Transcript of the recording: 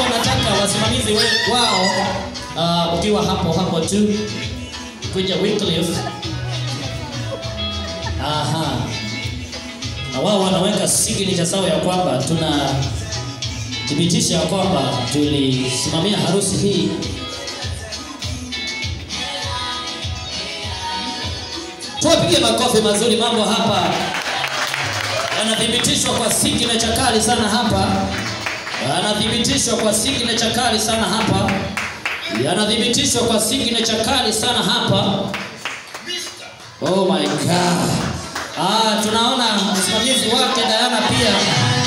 hapo nataka wasimamizi we- wao uh, ukiwa hapo hapo tu kuja Wycliffe. Aha. Na wao wanaweka signature sawa ya kwamba tuna thibitisha ya kwamba tulisimamia harusi hii tuwapige makofi mazuri mambo hapa yanathibitishwa kwa signature kali sana hapa yanathibitishwa kwa signature kali sana hapa yanathibitishwa kwa signature kali sana hapa oh my god ah tunaona msimamizi wake Diana pia